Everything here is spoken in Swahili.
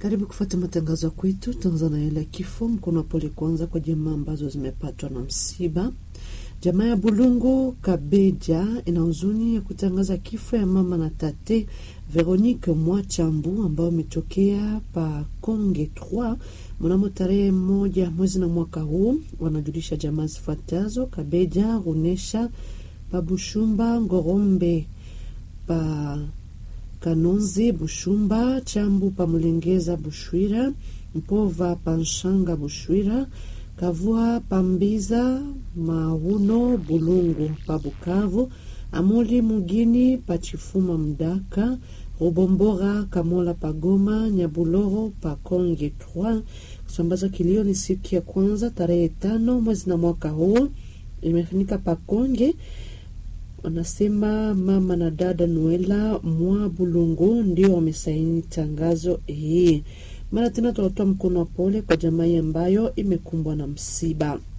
Karibu kufuata matangazo ya kwetu. Tuanza na yale ya kifo. Mkono wa pole kwanza kwa jamaa ambazo zimepatwa na msiba. Jamaa ya Bulungu Kabeja ina huzuni ya kutangaza kifo ya mama na tate Veronique Mwachambu ambao ametokea pa Konge 3 mnamo tarehe moja mwezi na mwaka huu. Wanajulisha jamaa zifuatazo: Kabeja Runesha pa Bushumba Ngorombe pa Kanonzi Bushumba Chambu pa Mulengeza Bushwira Mpova pa Nshanga Bushwira Kavua Pambiza Mahuno Bulungu pa Bukavu Amuli Mugini pa Chifuma Mdaka Rubombora Kamola pa Goma Nyabuloro pa Konge 3 kusambaza kilio ni siku ya kwanza tarehe tano mwezi na mwaka huu imefanyika pa Konge wanasema mama na dada Noela mwa Bulungu ndio wamesaini tangazo hii. Mara tena tunatoa mkono wa pole kwa jamii ambayo imekumbwa na msiba.